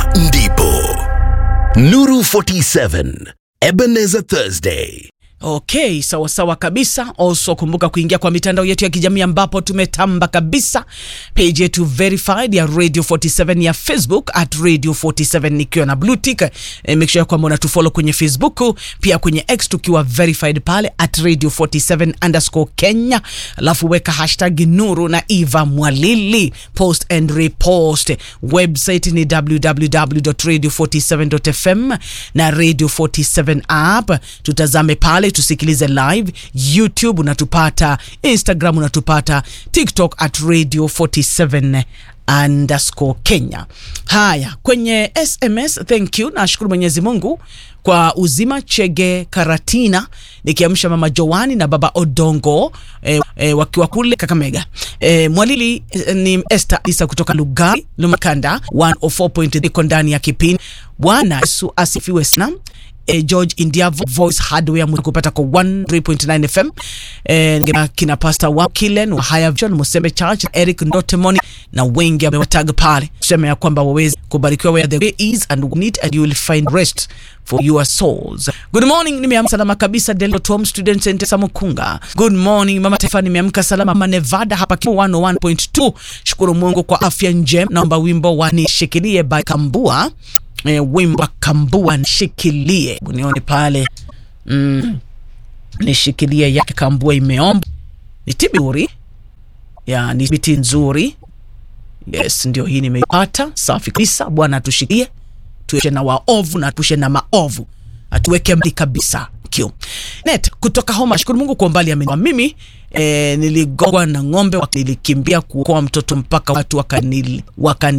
ndipo Nuru 47 Ebenezer Thursday. Okay, sawa sawa kabisa. Also kumbuka kuingia kwa mitandao yetu ya kijamii ambapo tumetamba kabisa. Page yetu verified ya Radio 47 ya Facebook at Radio 47 nikiwa na blue tick. E, make sure kwamba unatufollow kwenye Facebook, pia kwenye X tukiwa verified pale at Radio 47 underscore Kenya, alafu weka hashtag Nuru na Eva Mwalili, post and repost. Website ni www.radio47.fm na Radio 47 app. Tutazame pale tusikilize live youtube unatupata instagram unatupata tiktok at radio 47 underscore kenya haya kwenye sms thank you nashukuru mwenyezi mungu kwa uzima chege karatina nikiamsha mama joani na baba odongo e, e, wakiwa kule kakamega e, mwalili e, ni este isa kutoka lugari lumakanda 104.3 iko ndani ya kipindi bwana yesu asifiwe sana eh, George India Vo- Voice Hardware kupata kwa 103.9 FM eh, ngema kina Pastor Wakilen wa Higher Vision Musembe Church Eric Ndotemoni na wengi amewataga pale kusema ya kwamba waweze kubarikiwa where the way is and need and you will find rest for your souls. Good morning, nimeamka salama kabisa Delta Tom Student Center Samukunga. Good morning Mama Taifa, nimeamka salama Mama Nevada hapa Kivu 101.2. Shukuru Mungu kwa afya njema. Naomba wimbo wa nishikilie by Kambua e, wimbo wa Kambua nishikilie, unione pale mm, nishikilie yake Kambua imeomba ni tiburi ya ni biti nzuri. Yes, ndio hii nimeipata. Safi kabisa. Bwana atushikie, tueshe na waovu na tushe na maovu, atuweke mbali kabisa. Thank you. Net kutoka Homa, shukuru Mungu kwa umbali ameniwa mimi eh, niligongwa na ng'ombe, nilikimbia kuokoa mtoto mpaka watu wakani, wakani